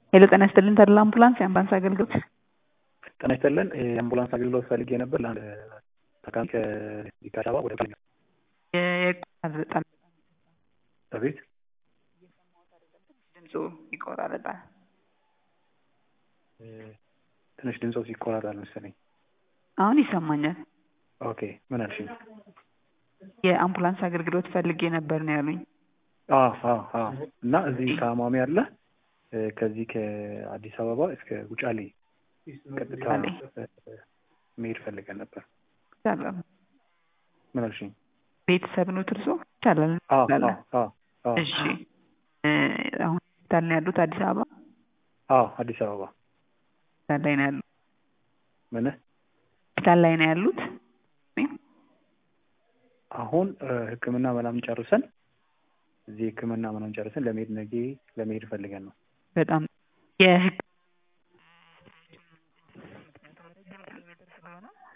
ሄሎ ጤና ይስጥልን ተድላ አምቡላንስ የአምቡላንስ አገልግሎት ጤና ይስጥልን የአምቡላንስ አገልግሎት ፈልጌ ነበር ለአንድ ታካሚ ከአዲስ አበባ ወደ ቃል በጣም በቤት ድምፁ ይቆራረጣል ትንሽ ድምፆ ይቆራራል መሰለኝ አሁን ይሰማኛል ኦኬ ምን አልሽኝ የአምቡላንስ አገልግሎት ፈልጌ ነበር ነው ያሉኝ እና እዚህ ታማሚ አለ ከዚህ ከአዲስ አበባ እስከ ውጫሌ ቀጥታ መሄድ ፈልገን ነበር ይቻላል ምን አልሽኝ ቤተሰብ ነው ትርሶ ይቻላል እሺ አሁን ሆስፒታል ነው ያሉት አዲስ አበባ አዎ አዲስ አበባ ሆስፒታል ላይ ነው ያሉት ምን ሆስፒታል ላይ ነው ያሉት አሁን ህክምና ምናምን ጨርሰን እዚህ ህክምና ምናምን ጨርሰን ለመሄድ ነገ ለመሄድ ፈልገን ነው በጣም የህግ